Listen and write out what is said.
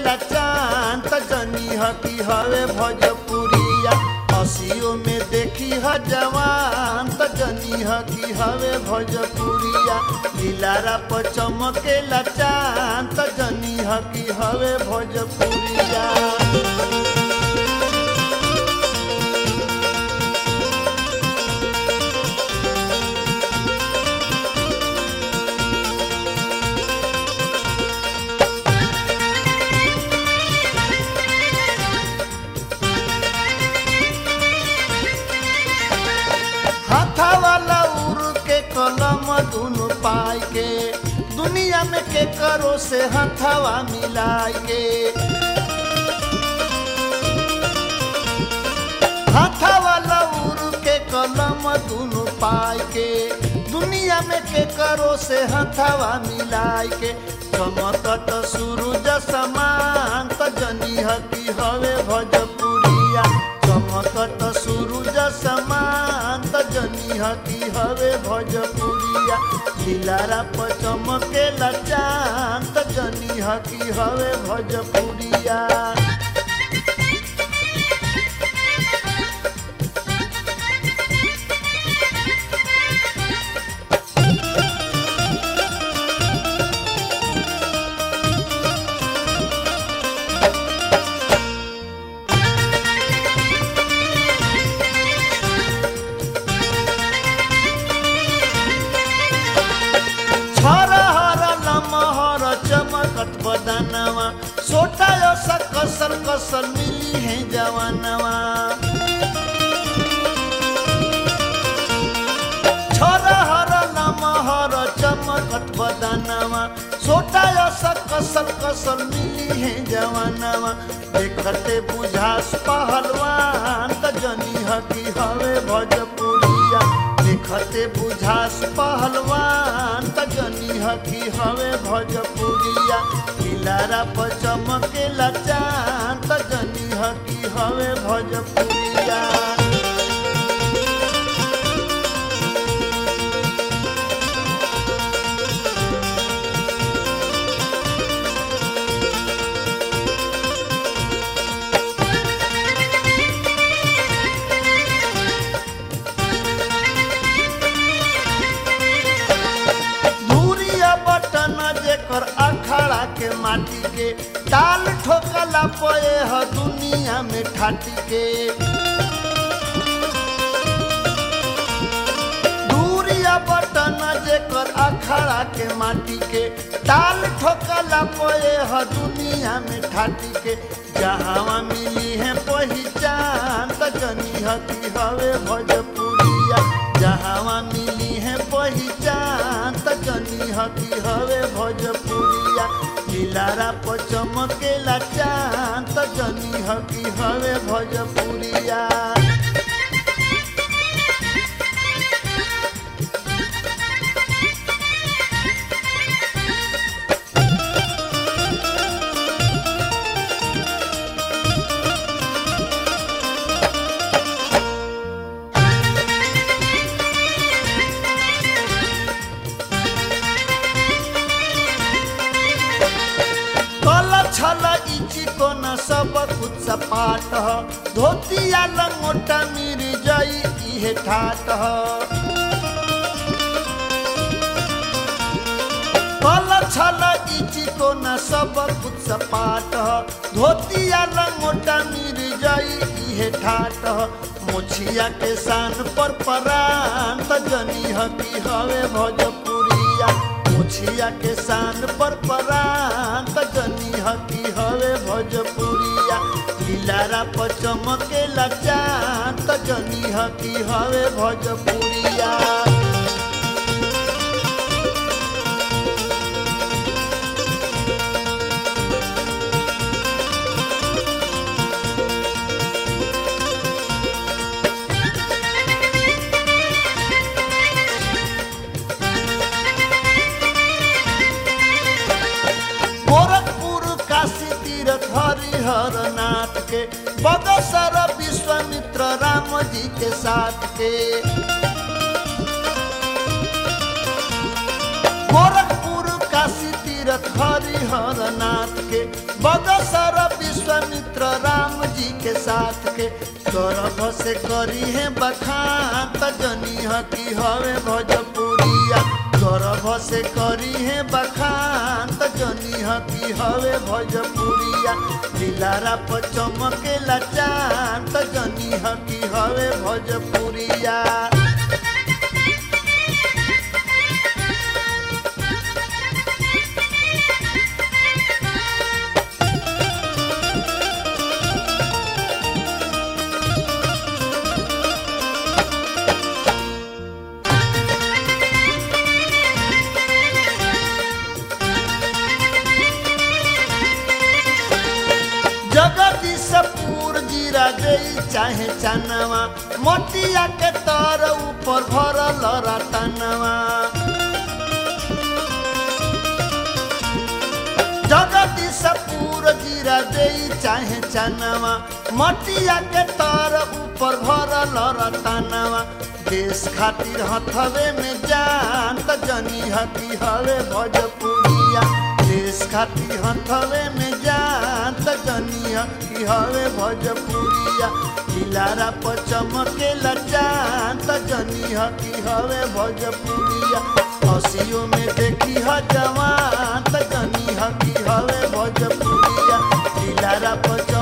चांद जनी ह की हवे भोजपुरिया हसियो में देखी ह जवान त जनी ह की हवे भोजपुरिया दिलारा पर चमकेला चांद त जनी ह की हवे भोजपुरिया हाथा वाला उड़ के कलम दुनु पाई के दुनिया में के करो से हथवा मिलाई के हाथा वाला उड़ के कलम दुनु पाई के दुनिया में के करो से हथवा मिलाई के चमकत सूरज समान त जनी हकी हवे भोजपुरिया चमकत सूरज समान त जनी हकी हवे भोजपुरिया दिलारा पर चमकेला चांद त जनी हकी हवे भोजपुरिया हर लमहर चमकत बदनवा सोटा सा कसर कसर मिली है जवानवा हर लमहर चमकत बदनवा सोटा सा कसर कसर मिली है जवानवा देखते बुझास पहलवान त जनी हकी हवे भोजपुरिया देखते बुझास पहलवान त जनी हकी हवे भोजपुरिया किलारा पर चमकेला चांद त जनी हकी हवे भोजपुरिया धूरिया बटन जेकर अखाड़ा के माटी के ताल ठोकला पए ह दुनिया में ठाटी के धूरिया बटन जेकर अखाड़ा के माटी के ताल ठोकला पए ह दुनिया में ठाटी के जहाँ मिली है पहचान त जनी हकी हवे भोजपुरिया जहाँ मिली है पहचान त जनी हकी हवे भोजपुरिया दिलारा पर चमकेला चांद त जनी हकी हवे भोजपुरिया कल छल इची कोन सब कुछ सपाट ह धोतिया लंगोटा मिर जई इहे ठाट ह कल छल इची कोन सब कुछ सपाट ह धोतिया लंगोटा मिर जई इहे ठाट ह मुछिया के शान पर परान त जनी हकी हवे भोजपुरिया मुछिया के शान पर परान त जनी हकी हवे भोजपुरिया दिलारा पर चमकेला चांद त जनी हकी हवे भोजपुरिया गोरखपुर काशी तीर्थ हरिहर नाथ के बगसर विश्वामित्र राम जी के साथ के गोरखपुर काशी तीर्थ तीरथ हरिहर नाथ के बगसर विश्वामित्र राम जी के साथ के गर्भ से करी है बखान त जनी की हवे भोजपुरिया गर्भ से करी है बखान त जनी की हवे भोजपुरिया दिलारा पर चमकेला चांद त जनी की हवे भोजपुरिया जगदीशपुर जीरा गई चाहे चनवा मोतिया के तर ऊपर भरल रतनवा जगदीशपुर जीरा गई चाहे चनवा मोतिया के तर ऊपर भरल रतनवा देश खातिर हथवे में जान त जनी हकी हवे भोजपुरिया देश खातिर हथवे में जान त जनी हकी हवे भोजपुरिया दिलारा पर चमकेला चांद त जनी हकी हवे भोजपुरिया हसियो में देखी ह जवान त जनी हकी हवे भोजपुरिया दिलारा पर